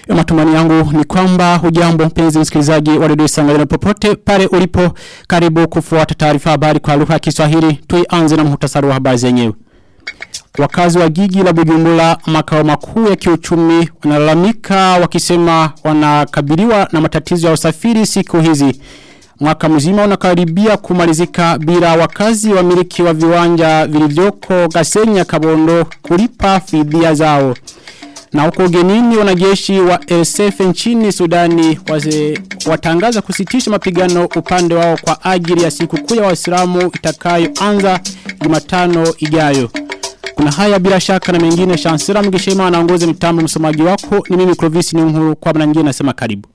Matumani yangu ni kwamba hujambo mpenzi msikilizaji wa redio Isanganiro popote pale ulipo karibu kufuata taarifa habari kwa lugha ya Kiswahili tuianze na muhtasari wa habari zenyewe. Wakazi wa jiji la Bujumbura makao makuu ya kiuchumi wanalalamika wakisema wanakabiliwa na matatizo ya usafiri siku hizi. Mwaka mzima unakaribia kumalizika bila wakazi wa miliki wa viwanja vilivyoko Gasenya Kabondo kulipa fidia zao. Na huko ugenini wanajeshi wa RSF nchini Sudani waze, watangaza kusitisha mapigano upande wao kwa ajili ya siku kuu ya Waislamu itakayoanza Jumatano ijayo. Kuna haya bila shaka na mengine Shansira Mgishema anaongoza mitambo msomaji wako ni mimi Clovis ni mhuru kwa mara nyingine nasema karibu.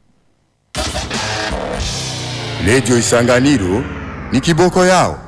Radio Isanganiro ni kiboko yao.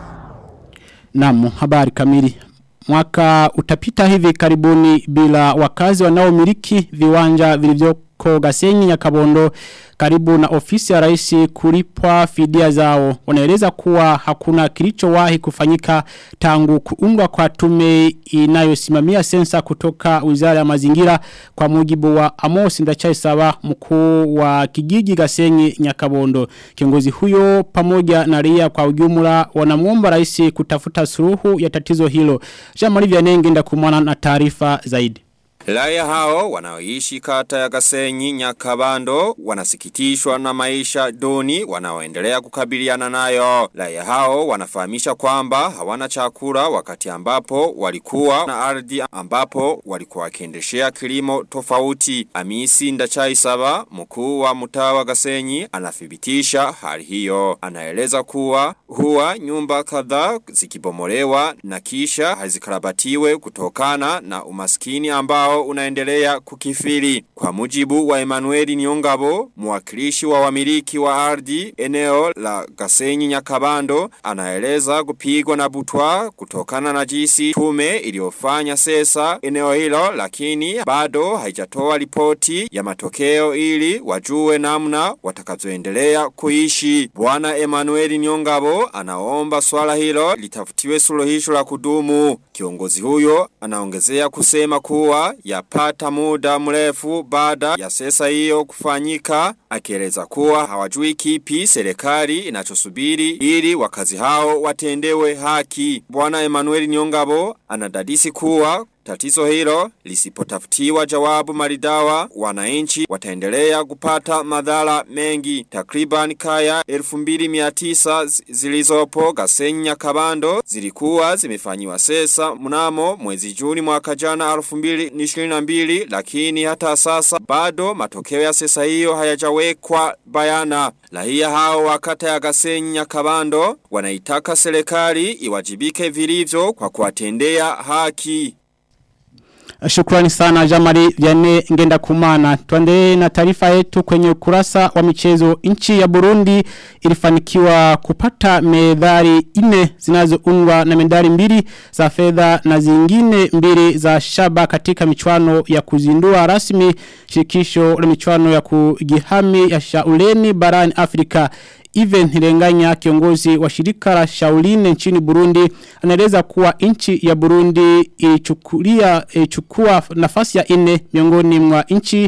Naam, habari kamili. Mwaka utapita hivi karibuni bila wakazi wanaomiliki viwanja vilivyoko Gasenyi ya Kabondo karibu na ofisi ya rais kulipwa fidia zao. Wanaeleza kuwa hakuna kilichowahi kufanyika tangu kuundwa kwa tume inayosimamia sensa kutoka Wizara ya Mazingira kwa mujibu wa Amos Ndachaisawa mkuu wa kijiji Gasenyi Nyakabondo. Kiongozi huyo pamoja na raia kwa ujumla wanamuomba rais kutafuta suluhu ya tatizo hilo. Jean-Marie Vianenge ndakumana na taarifa zaidi. Raya hao wanaoishi kata ya Gasenyi Nyakabando wanasikitishwa na maisha duni wanaoendelea kukabiliana nayo. Raya hao wanafahamisha kwamba hawana chakula wakati ambapo walikuwa na ardhi ambapo walikuwa wakiendeshea kilimo tofauti. Amisi Ndachai Saba mkuu wa mtaa wa Gasenyi anathibitisha hali hiyo. Anaeleza kuwa huwa nyumba kadhaa zikibomolewa na kisha hazikarabatiwe kutokana na umaskini ambao ambao unaendelea kukifiri. Kwa mujibu wa Emanueli Niongabo, mwakilishi wa wamiliki wa ardhi eneo la Gasenyi Nyakabando, anaeleza kupigwa na butwa kutokana na jinsi tume iliyofanya sesa eneo hilo, lakini bado haijatoa ripoti ya matokeo ili wajue namna watakavyoendelea kuishi. Bwana Emanueli Niongabo anaomba swala hilo litafutiwe suluhisho la kudumu. Kiongozi huyo anaongezea kusema kuwa yapata muda mrefu baada ya sesa hiyo kufanyika akieleza kuwa hawajui kipi serikali inachosubiri ili wakazi hao watendewe haki. Bwana Emmanuel Nyongabo anadadisi kuwa Tatizo hilo lisipotafutiwa jawabu maridawa wananchi wataendelea kupata madhara mengi. Takriban kaya 2900 zilizopo Gasenya Kabando zilikuwa zimefanyiwa sesa mnamo mwezi Juni mwaka jana 2022 lakini hata sasa bado matokeo ya sesa hiyo hayajawekwa bayana. Lahia hao wakata ya Gasenya Kabando wanaitaka serikali iwajibike vilivyo kwa kuwatendea haki. Shukrani sana Jamari Vyane Ngenda Kumana. Tuendelee na taarifa yetu kwenye ukurasa wa michezo. Nchi ya Burundi ilifanikiwa kupata medali nne zinazoundwa na medali mbili za fedha na zingine mbili za shaba katika michuano ya kuzindua rasmi shirikisho la michuano ya kujihami ya shauleni barani Afrika. Even Hirenganya kiongozi wa shirika la Shauline nchini Burundi anaeleza kuwa nchi ya Burundi ilichukulia ilichukua nafasi ya nne miongoni mwa nchi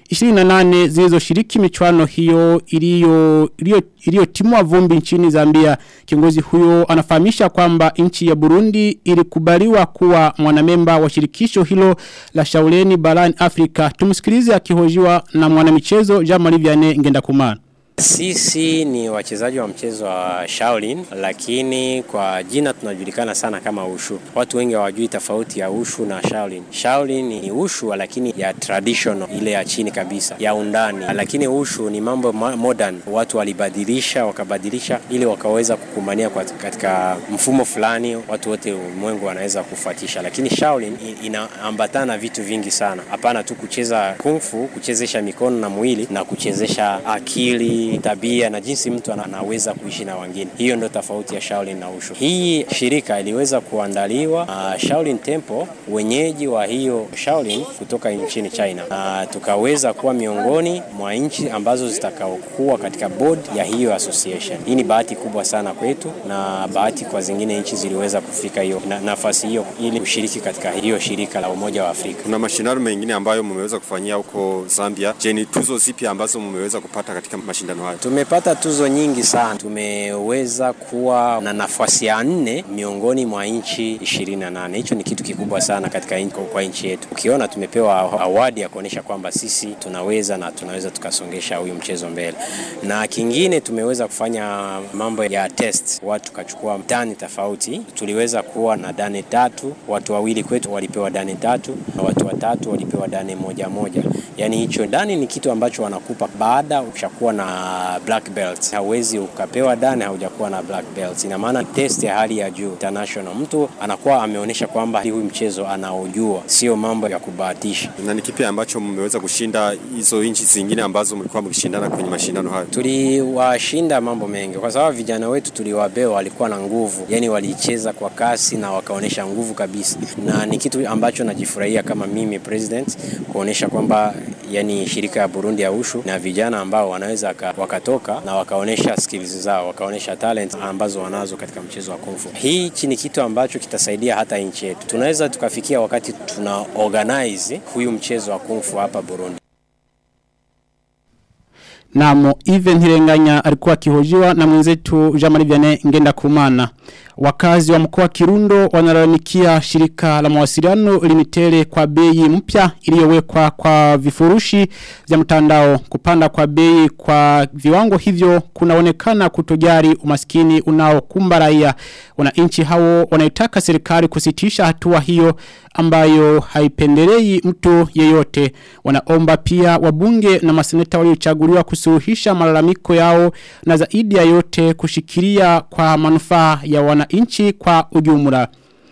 28 zilizoshiriki michuano hiyo iliyo iliyotimwa vumbi nchini Zambia. Kiongozi huyo anafahamisha kwamba nchi ya Burundi ilikubaliwa kuwa mwanamemba wa shirikisho hilo la Shauleni barani Afrika. Tumsikilize akihojiwa na mwanamichezo Jean-Marie Vianney Ngendakumana. Sisi ni wachezaji wa mchezo wa Shaolin, lakini kwa jina tunajulikana sana kama Ushu. Watu wengi hawajui tofauti ya Ushu na Shaolin. Shaolin ni Ushu lakini ya traditional, ile ya chini kabisa, ya undani. Lakini Ushu ni mambo modern, watu walibadilisha, wakabadilisha ili wakaweza kukumania kwa katika mfumo fulani, watu wote ulimwengu wanaweza kufuatisha. Lakini Shaolin inaambatana na vitu vingi sana, hapana tu kucheza kung fu, kuchezesha mikono na mwili na kuchezesha akili jinsi tabia na jinsi mtu anaweza kuishi na wengine. Hiyo ndio tofauti ya Shaolin na Wushu. Hii shirika iliweza kuandaliwa na Shaolin Temple, wenyeji wa hiyo Shaolin kutoka nchini China, na tukaweza kuwa miongoni mwa nchi ambazo zitakaokuwa katika board ya hiyo association. Hii ni bahati kubwa sana kwetu na bahati kwa zingine nchi ziliweza kufika hiyo na, nafasi hiyo ili kushiriki katika hiyo shirika la Umoja wa Afrika. Kuna mashindano mengine ambayo mmeweza kufanyia huko Zambia. Je, ni tuzo zipi ambazo mmeweza kupata katika mashindano hayo? Tumepata tuzo nyingi sana. Tumeweza kuwa na nafasi ya nne miongoni mwa nchi 28. Hicho ni kitu kikubwa sana katika inchi, kwa nchi yetu. Ukiona tumepewa awadi ya kuonyesha kwamba sisi tunaweza na tunaweza tukasongesha huyu mchezo mbele. Na kingine tumeweza kufanya mambo ya test, watu tukachukua dani tofauti. Tuliweza kuwa na dani tatu, watu wawili kwetu walipewa dani tatu na watu watatu walipewa dani moja moja. Yaani hicho dani ni kitu ambacho wanakupa baada ukishakuwa na black belt. Hauwezi ukapewa dani haujakuwa na black belt. Ina maana test ya hali ya juu international. Mtu anakuwa ameonyesha kwamba huyu mchezo anaojua, sio mambo ya kubahatisha. Na ni kipi ambacho mmeweza kushinda hizo nchi zingine ambazo mlikuwa mkishindana kwenye mashindano hayo? Tuliwashinda mambo mengi, kwa sababu vijana wetu tuliwabewa, walikuwa na nguvu, yani walicheza kwa kasi na wakaonyesha nguvu kabisa, na ni kitu ambacho najifurahia kama mimi president kuonyesha kwamba yani shirika ya Burundi ya Ushu na vijana ambao wanaweza wakatoka na wakaonyesha skills zao, wakaonyesha talent ambazo wanazo katika mchezo wa kung fu. Hichi ni kitu ambacho kitasaidia hata nchi yetu, tunaweza tukafikia wakati tuna organize huyu mchezo wa kung fu hapa Burundi. Namo Even Hirenganya alikuwa akihojiwa na mwenzetu Jean-Marie Vianney Ngenda Kumana. Wakazi wa mkoa Kirundo wanalalamikia shirika la mawasiliano limitere kwa bei mpya iliyowekwa kwa vifurushi vya mtandao kupanda kwa bei kwa viwango hivyo kunaonekana kutojari umaskini unaokumba raia wananchi hao wanaitaka serikali kusitisha hatua hiyo ambayo haipendelei mtu yeyote wanaomba pia wabunge na maseneta waliochaguliwa kusuluhisha malalamiko yao na zaidi ya yote kushikilia kwa manufaa ya wananchi kwa ujumla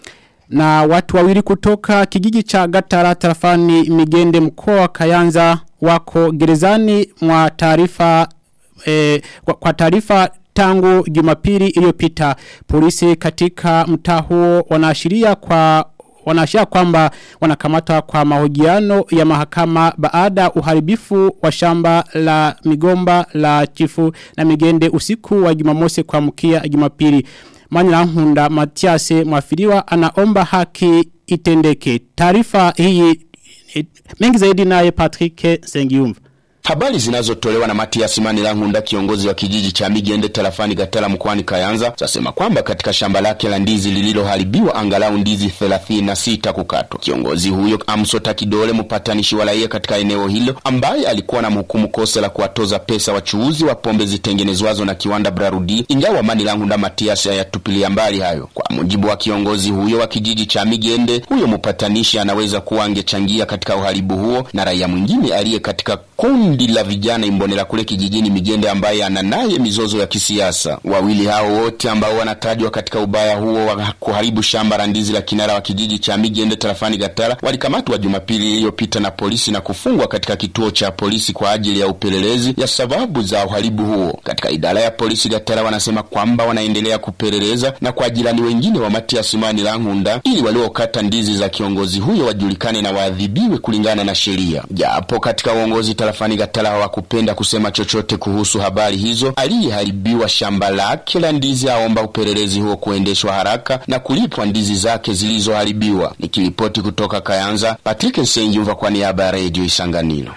na watu wawili kutoka kijiji cha Gatara tarafani Migende mkoa wa Kayanza wako gerezani mwa taarifa eh, kwa, kwa taarifa tangu Jumapili iliyopita polisi katika mtaa huo wanaashiria kwa wanaashiria kwamba wanakamatwa kwa mahojiano ya mahakama baada uharibifu wa shamba la migomba la chifu na migende usiku wa Jumamosi kwa mkia Jumapili Manyala Hunda Matiase mwafiriwa anaomba haki itendeke. Taarifa hii mengi zaidi naye Patrick Sengiumva. Habari zinazotolewa na Matias Manilangunda kiongozi wa kijiji cha Migende tarafani Gatala mkoani Kayanza zasema kwamba katika shamba lake la ndizi lililoharibiwa angalau ndizi 36 kukatwa. Kiongozi huyo amsota kidole mpatanishi wa raia katika eneo hilo ambaye alikuwa na mhukumu kosa la kuwatoza pesa wachuuzi wa pombe zitengenezwazo na kiwanda Brarudi, ingawa Manilangunda Matias hayatupilia mbali hayo. Kwa mujibu wa kiongozi huyo wa kijiji cha Migende, huyo mpatanishi anaweza kuwa angechangia katika uharibu huo na raia mwingine aliye katika kundi la vijana Imbonera kule kijijini Migende ambaye ana naye mizozo ya kisiasa. Wawili hao wote ambao wanatajwa katika ubaya huo wa kuharibu shamba la ndizi la kinara wa kijiji cha Migende tarafani Gatara walikamatwa Jumapili iliyopita na polisi na kufungwa katika kituo cha polisi kwa ajili ya upelelezi ya sababu za uharibu huo. Katika idara ya polisi Gatara wanasema kwamba wanaendelea kupeleleza na kwa jirani wengine wa Matias Mani Langunda ili waliokata ndizi za kiongozi huyo wajulikane na waadhibiwe kulingana na sheria. Japo katika uongozi tarafani Gatala hawakupenda kusema chochote kuhusu habari hizo. Aliyeharibiwa shamba lake la ndizi aomba upelelezi huo kuendeshwa haraka na kulipwa ndizi zake zilizoharibiwa. Nikiripoti kutoka Kayanza, Patrick Nsengyumva kwa niaba ya Radio Isanganiro.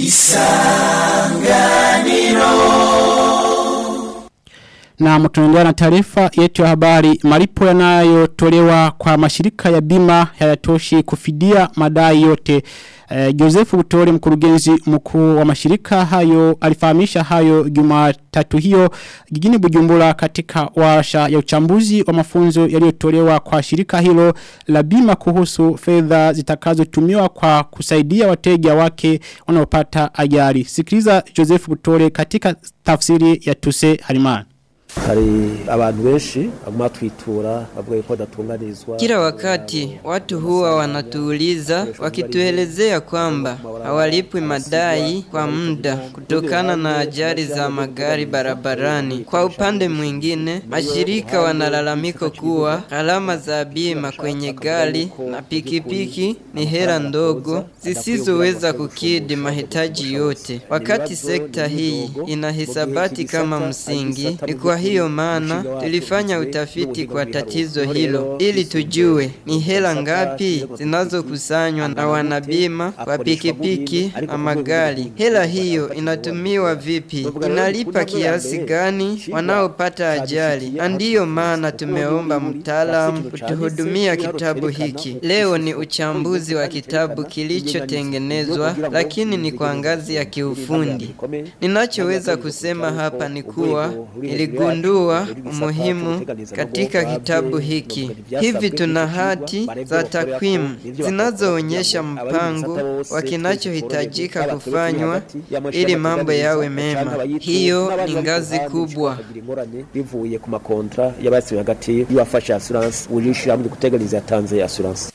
Na mtunaendelea na taarifa yetu ya habari malipo yanayotolewa kwa mashirika ya bima hayatoshi kufidia madai yote. E, Joseph Butore mkurugenzi mkuu wa mashirika hayo alifahamisha hayo Jumatatu hiyo jijini Bujumbura katika warsha ya uchambuzi wa mafunzo yaliyotolewa kwa shirika hilo la bima kuhusu fedha zitakazotumiwa kwa kusaidia wateja wake wanaopata ajali. Sikiliza Joseph Butore katika tafsiri ya Tuse Harimana. hari abantu benshi baguma twitura bavuga ko badatunganizwa Kila wakati watu huwa wanatuuliza wakituelezea kwamba hawalipwi madai kwa muda kutokana na ajali za magari barabarani. Kwa upande mwingine, mashirika wanalalamika kuwa gharama za bima kwenye gari na pikipiki ni hela ndogo zisizoweza kukidhi mahitaji yote, wakati sekta hii ina hisabati kama msingi. Ni kwa hiyo maana tulifanya utafiti kwa tatizo hilo ili tujue ni hela ngapi zinazokusanywa na wanabima kwa pikipiki na magari. Hela hiyo inatumiwa vipi? Inalipa kiasi gani wanaopata ajali? Na ndiyo maana tumeomba mtaalamu kutuhudumia kitabu hiki. Leo ni uchambuzi wa kitabu kilichotengenezwa, lakini ni kwa ngazi ya kiufundi. Ninachoweza kusema hapa ni kuwa niligundua umuhimu katika kitabu hiki. Hivi tuna hati za takwimu zinazoonyesha mpango wa kinachohitajika kufanywa ili mambo yawe mema. Hiyo ni ngazi kubwa. bivuye ku makontra y'abasiwe hagati y'uwafashe assurance ujishira hamwe guteganyiriza yatanze assurance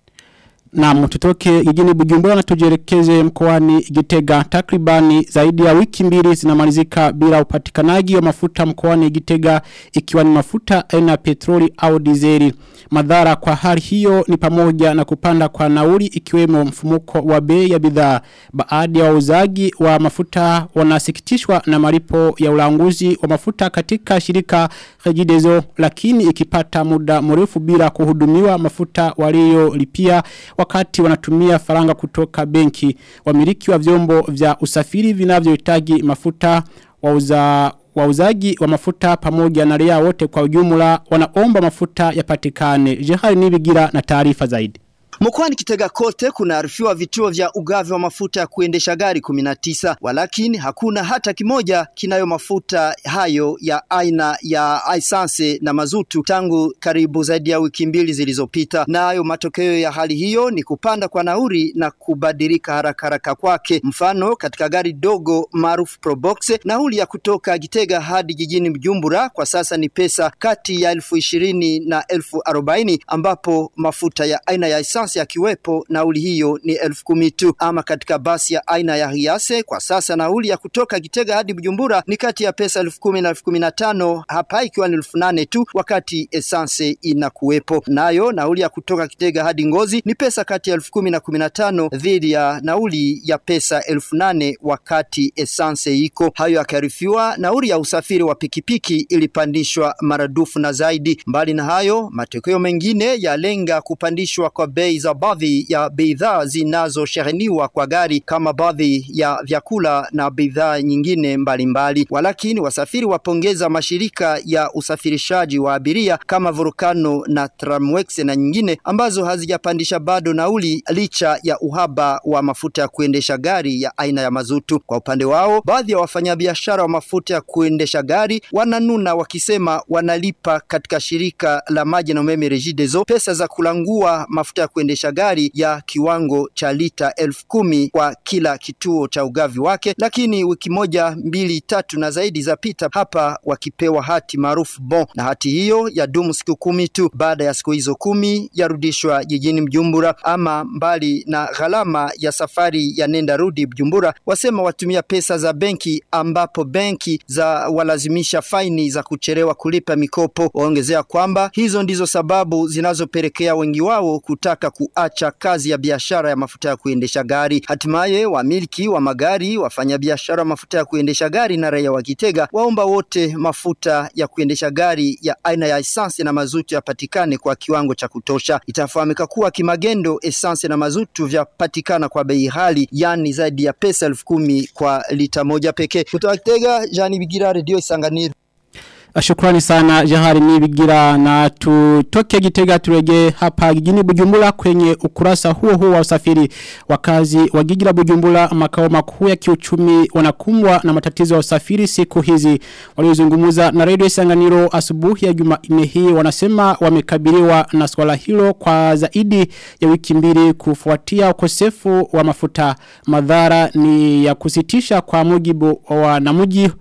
Na tutoke jijini Bujumbura na tujielekeze mkoani Gitega takribani zaidi ya wiki mbili zinamalizika bila upatikanaji wa mafuta mkoani Gitega ikiwa ni mafuta aina ya petroli au dizeli. Madhara kwa hali hiyo ni pamoja na kupanda kwa nauli ikiwemo mfumuko wa bei ya bidhaa. Baadhi ya wauzaji wa mafuta wanasikitishwa na malipo ya ulanguzi wa mafuta katika shirika Regideso lakini ikipata muda mrefu bila kuhudumiwa mafuta waliolipia wakati wanatumia faranga kutoka benki. Wamiliki wa vyombo vya usafiri vinavyohitaji mafuta wauza wauzaji wa mafuta pamoja na raia wote kwa ujumla wanaomba mafuta yapatikane. Jehari nibigira na taarifa zaidi. Mkoani Kitega kote kunaarifiwa vituo vya ugavi wa mafuta ya kuendesha gari 19 walakini hakuna hata kimoja kinayo mafuta hayo ya aina ya aisanse na mazutu tangu karibu zaidi ya wiki mbili zilizopita. Nayo matokeo ya hali hiyo ni kupanda kwa nauri na kubadilika haraka haraka kwake. Mfano, katika gari dogo maarufu Probox, nauli ya kutoka Gitega hadi jijini Mjumbura kwa sasa ni pesa kati ya elfu ishirini na elfu arobaini ambapo mafuta ya aina ya aisanse yakiwepo nauli hiyo ni elfu kumi tu. Ama katika basi ya aina ya Hiase kwa sasa nauli ya kutoka Gitega hadi Bujumbura ni kati ya pesa elfu kumi na elfu kumi na tano hapa ikiwa ni elfu nane tu, wakati esanse inakuwepo. Nayo nauli ya kutoka Kitega hadi Ngozi ni pesa kati ya elfu kumi na kumi na tano dhidi ya nauli ya pesa elfu nane wakati esanse iko. Hayo yakarifiwa, nauli ya usafiri wa pikipiki ilipandishwa maradufu na zaidi. Mbali na hayo, matokeo mengine yalenga kupandishwa kwa bei za baadhi ya bidhaa zinazosheheniwa kwa gari kama baadhi ya vyakula na bidhaa nyingine mbalimbali. Walakini wasafiri wapongeza mashirika ya usafirishaji wa abiria kama Volcano na Tramwex na nyingine ambazo hazijapandisha bado nauli licha ya uhaba wa mafuta ya kuendesha gari ya aina ya mazutu. Kwa upande wao, baadhi ya wafanyabiashara wa mafuta ya kuendesha gari wananuna wakisema wanalipa katika shirika la maji na umeme Regideso pesa za kulangua mafuta ya kuendesha gari ya kiwango cha lita elfu kumi kwa kila kituo cha ugavi wake, lakini wiki moja mbili tatu na zaidi zapita hapa wakipewa hati maarufu bon, na hati hiyo yadumu siku kumi tu. Baada ya siku hizo kumi yarudishwa jijini Mjumbura. Ama mbali na gharama ya safari ya nenda rudi Mjumbura, wasema watumia pesa za benki, ambapo benki za walazimisha faini za kuchelewa kulipa mikopo. Waongezea kwamba hizo ndizo sababu zinazopelekea wengi wao kutaka kuacha kazi ya biashara ya mafuta ya kuendesha gari. Hatimaye wamiliki wa magari, wafanyabiashara wa mafuta ya kuendesha gari na raia wa Kitega waomba wote mafuta ya kuendesha gari ya aina ya esanse na mazutu yapatikane kwa kiwango cha kutosha. Itafahamika kuwa kimagendo esanse na mazutu vyapatikana kwa bei ghali, yani zaidi ya pesa elfu kumi kwa lita moja pekee. Kutoka Kitega, Jani Bigira, Radio Isanganiro. Shukrani sana Jahari Nibigira na tutoke Gitega turejee hapa jijini Bujumbura kwenye ukurasa huo huo wa usafiri wakazi wa jiji la Bujumbura makao makuu ya kiuchumi wanakumbwa na matatizo ya usafiri siku hizi waliozungumza na Radio Isanganiro asubuhi ya Jumanne hii wanasema wamekabiliwa na swala hilo kwa zaidi ya wiki mbili kufuatia ukosefu wa mafuta madhara ni ya kusitisha kwa mujibu wa namuji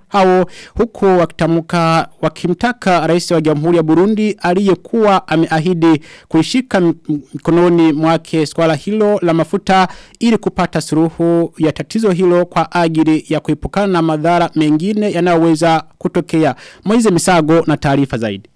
hao huku wakitamuka wakimtaka rais wa jamhuri ya Burundi aliyekuwa ameahidi kuishika m- mkononi mwake swala hilo la mafuta ili kupata suruhu ya tatizo hilo kwa ajili ya kuepukana na madhara mengine yanayoweza kutokea. Moize Misago na taarifa zaidi.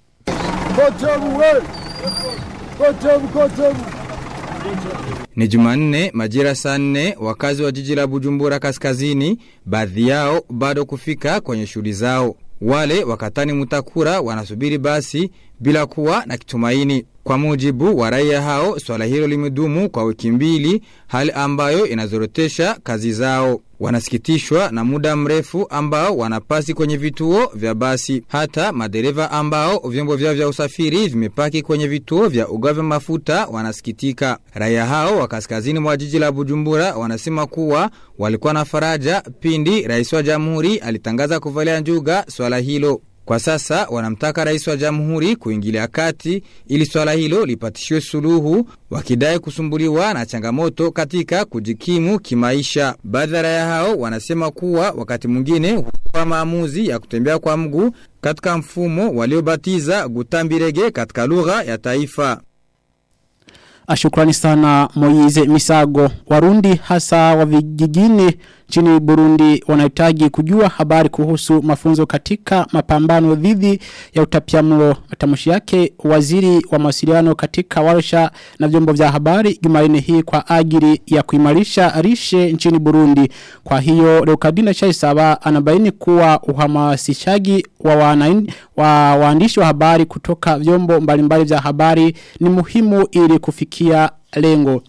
Ni Jumanne majira saa nne wakazi wa jiji la Bujumbura kaskazini baadhi yao bado kufika kwenye shughuli zao. Wale wakatani mutakura wanasubiri basi bila kuwa na kitumaini. Kwa mujibu wa raia hao swala hilo limedumu kwa wiki mbili hali ambayo inazorotesha kazi zao. Wanasikitishwa na muda mrefu ambao wanapasi kwenye vituo vya basi. Hata madereva ambao vyombo vyao vya usafiri vimepaki kwenye vituo vya ugavi mafuta wanasikitika. Raia hao wa kaskazini mwa jiji la Bujumbura wanasema kuwa walikuwa na faraja pindi rais wa jamhuri alitangaza kuvalia njuga swala hilo. Kwa sasa wanamtaka rais wa jamhuri kuingilia kati ili swala hilo lipatishiwe suluhu wakidai kusumbuliwa na changamoto katika kujikimu kimaisha. Baadhi ya raia hao wanasema kuwa wakati mwingine huchukua maamuzi ya kutembea kwa mguu katika mfumo waliobatiza gutambirege katika lugha ya taifa. Ashukrani sana Moize Misago. Warundi hasa wa vijijini nchini Burundi wanahitaji kujua habari kuhusu mafunzo katika mapambano dhidi ya utapiamlo. Matamshi yake waziri wa mawasiliano katika warsha na vyombo vya habari Jumanne hii kwa ajili ya kuimarisha rishe nchini Burundi. Kwa hiyo Leokadina Chaisaba anabaini kuwa uhamasishaji wa wanain, wa waandishi wa habari kutoka vyombo mbalimbali vya habari ni muhimu ili kufikia lengo.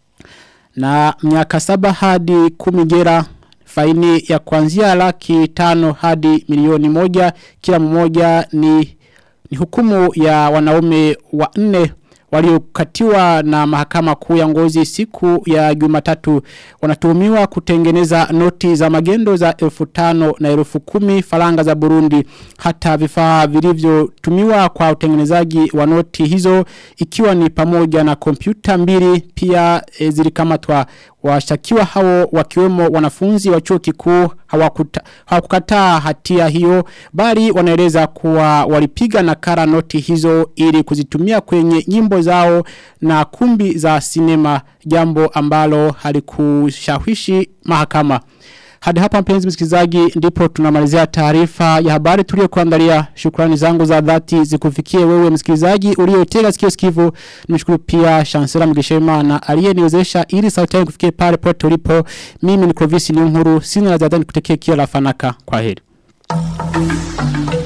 Na miaka saba hadi kumi gera faini ya kuanzia laki tano hadi milioni moja kila mmoja ni, ni hukumu ya wanaume wa nne waliokatiwa na mahakama kuu ya ngozi siku ya jumatatu wanatuhumiwa kutengeneza noti za magendo za elfu tano na elfu kumi faranga za Burundi hata vifaa vilivyotumiwa kwa utengenezaji wa noti hizo ikiwa ni pamoja na kompyuta mbili pia e, zilikamatwa Washakiwa hao wakiwemo wanafunzi wa chuo kikuu hawakuta- hawakukataa hatia hiyo bali wanaeleza kuwa walipiga nakara noti hizo ili kuzitumia kwenye nyimbo zao na kumbi za sinema jambo ambalo halikushawishi mahakama. Hadi hapa mpenzi msikilizaji ndipo tunamalizia taarifa ya habari tuliyokuandalia. Shukrani zangu za dhati zikufikie wewe msikilizaji uliotega sikio sikivu. Nimshukuru pia Chancellor Mugishema aliyeniwezesha ili sauti yangu kufikie pale pote ulipo. Mimi ni Clovis Niyonkuru sina la ziada nikutekea kila la fanaka. Kwaheri.